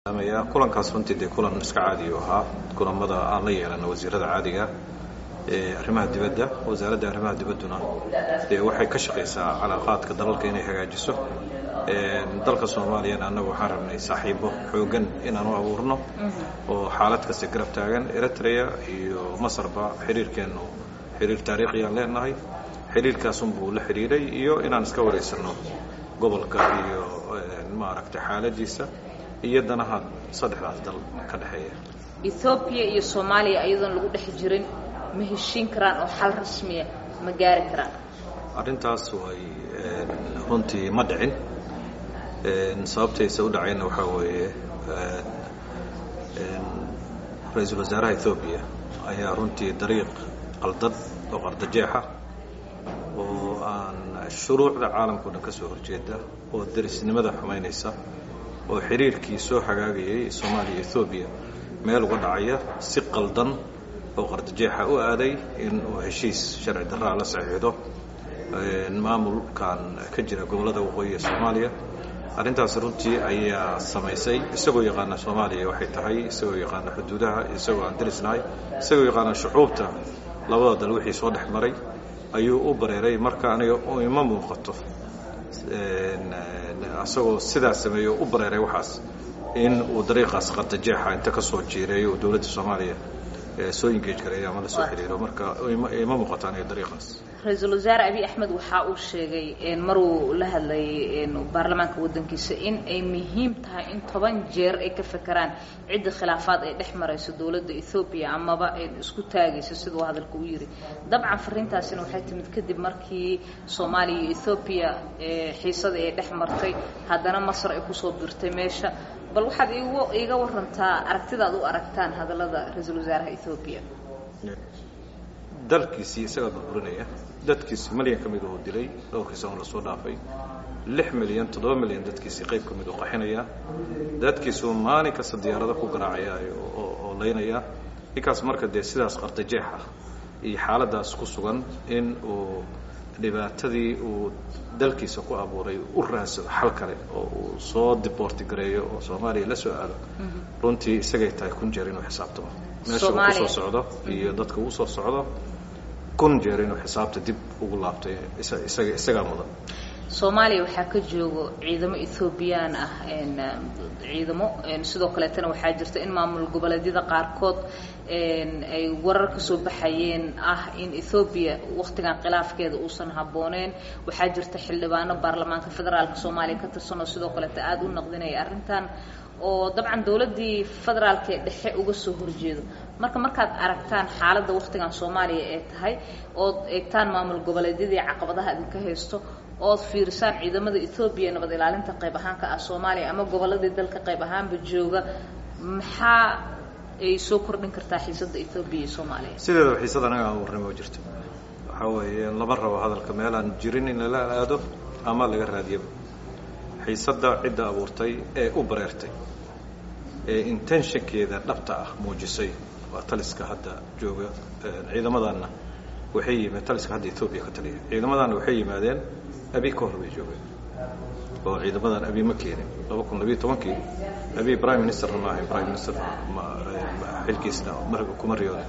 kulankaas runtii dee kulan iska caadiyu ahaa kulamada aan la yeelana wasiirada caadiga ee arrimaha dibadda wasaaradda arrimaha dibadduna dee waxay ka shaqaysaa calaaqaadka dalalka inay hagaajiso dalka soomaaliyana annagu waxaan rabnay saaxiibo xoogan inaan u abuurno oo xaalad kasta garab taagan eritrea iyo masarba xiriirkeennu xiriir taariikhiyaan leenahay xiriirkaasunbuu la xidhiiray iyo inaan iska waraysanno gobolka iyo maaragtay xaaladiisa iyo danaha saddexdaas dal ka dhexeeya ethoobiya iyo soomaaliya ayadoon lagu dhex jirin ma heshiin karaan oo xal rasmiya ma gaari karaan arrintaas way runtii ma dhicin sababtaysa u dhacayna waxaa weeye ra-iisul wasaaraha ethoobiya ayaa runtii dariiq qaldad oo qardajeexa oo aan shuruucda caalamka o dhan ka soo horjeeda oo derisnimada xumaynaysa oo xiriirkii soo hagaagayay soomaaliya ethoobiya meel uga dhacaya si qaldan oo qardajeexa u aaday in uu heshiis sharci darraa la saxiixdo maamulkan ka jira gobollada waqooyi ee soomaaliya arrintaas runtii ayaa samaysay isagoo yaqaana soomaaliya waxay tahay isagoo yaqaana xuduudaha isagoo aan derisnahay isagoo yaqaana shucuubta labada dal wixii soo dhex maray ayuu u bareeray marka aniga ima muuqato asagoo sidaa sameeyo u bareeray waxaas in uu dariiqaas qardajeexa inta ka soo jiireeyo uu dowladda soomaaliya soo engage gareeyo ama la soo xiriiro marka ima muuqato aniga dariiqaas ra-iisul wasaare abiy axmed waxa uu sheegay maruu la hadlayay baarlamaanka waddankiisa in ay muhiim tahay in toban jeer ay ka fekeraan cidda khilaafaad ay dhex marayso dowladda ethoobiya amaba ay isku taagayso siduu hadalka u yidhi dabcan fariintaasina waxay timid kadib markii soomaaliya iyo ethoobiya xiisadii ay dhex martay haddana masar ay kusoo birtay meesha bal waxaad iiga warantaa aragtidaad u aragtaan hadallada ra-iisul wasaaraha ethoobiya dalkiisii isagaa burburinaya dadkiisi milyan ka mid uu dilay dhowrkii sano lasoo dhaafay lix milyan toddoba milyan dadkiisii qayb ka mid uu qaxinaya dadkiisuu maalin kasta diyaarado ku garaacaya oo laynaya ninkaas marka dee sidaas qardajeexa iyo xaaladaas ku sugan in uu dhibaatadii uu dalkiisa ku abuuray u raansado xal kale oo uu soo diboorti gareeyo oo soomaaliya la soo aado runtii isagay tahay kun jeer inuu xisaabtamo meesha uu kusoo socdo iyo dadka uu soo socdo kun jeer inuu xisaabta dib ugu laabtay isaga isagaa mudan soomaaliya waxaa ka joogo ciidamo ethoobiyan ah ciidamo sidoo kaleetana waxaa jirta in maamul goboleedyada qaarkood ay warar ka soo baxayeen ah in ethoobiya wakhtigan khilaafkeeda uusan habbooneyn waxaa jirta xildhibaano baarlamaanka federaalka soomaaliya ka tirsan oo sidoo kaleeta aada u naqdinaya arrintan oo dabcan dowladdii federaalka ee dhexe uga soo horjeedo marka markaad aragtaan xaaladda wakhtigan soomaaliya ee tahay ood eegtaan maamul goboleedyadii caqabadaha idinka haysto ood fiirisaan ciidamada ethoobiya nabad ilaalinta qayb ahaanka ah soomaaliya ama gobolladii dalka qayb ahaanba jooga maxaa ay soo kordhin kartaa xiisadda ethoobiya iyo soomaaliya sideedaba xiisada anaga aan warnimo jirto waxaa weeye lama rabo hadalka meelaan jirin in lala aado ama laga raadiyaba xiisadda cidda abuurtay ee u bareertay ee intentionkeeda dhabta ah muujisay waa taliska hadda jooga ciidamadanna waxay yimid taliska hadda ethoobiya ka taliya ciidamadanna waxay yimaadeen abi ka hor bay joogeen oo ciidamadan abi ma keenin laba kun labiyo tobankii abi prime ministerna ma ahayn prime minister xilkiisna kuma riyooda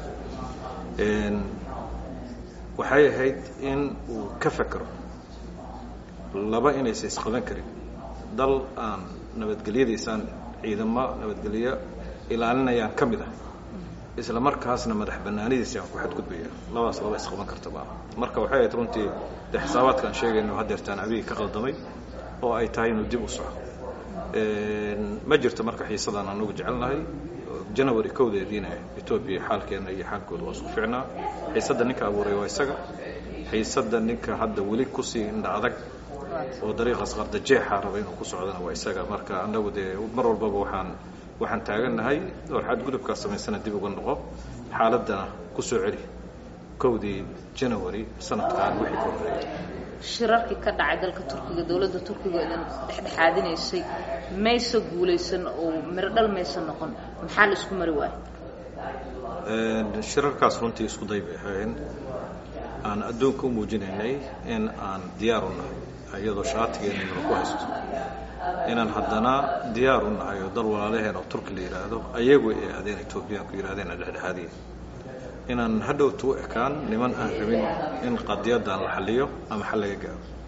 waxay ahayd in uu ka fekero laba inaysa isqaban karin dal aan nabadgelyadiisaan ciidamo nabadgelyo ilaalinayaan ka mid ah isla markaasna madax banaanidiisi aan ku xadgudbaya labadaas laba isqaban karta maaha marka waxay ahayd runtii de xisaabaadka aan sheegayno hadeertaan abiga ka qaldamay oo ay tahay inuu dib u soco ma jirto marka xiisadaan anugu jecelnahay janary kowdeediina etoobiya xaalkeena iyo xaalkooda waa isku ficnaa xiisadda ninka abuuray waa isaga xiisadda ninka hadda weli kusii indha adag oo dariiqaas qardajeexa raba inuu ku socdana waa isaga marka annagu dee mar walbaba waxaan waxaan taagannahay oo xadgudubkaas samaysana dib uga noqo xaaladdana ku soo celi kowdii janary sanadkan wixii ka horreeyay shirarkii ka dhacay dalka turkiga dowladda turkiga idin dhexdhexaadinaysay maysa guulaysan oo miro dhal maysa noqon maxaa la isku mari waayo shirarkaas runtii isku day bay ahayn aan adduunka u muujinaynay in aan diyaar u nahay iyadoo shaatigeennana ku haysto inaan haddana diyaar u nahay oo dal walaalaheen oo turki la yidhaahdo ayagu ay aadeen etoobiyaanku yidhahdeen dhexdhexaadiya inaan hadhowtu u ekaan niman aan rabin in qadiyadan la xaliyo ama xal laga gaaro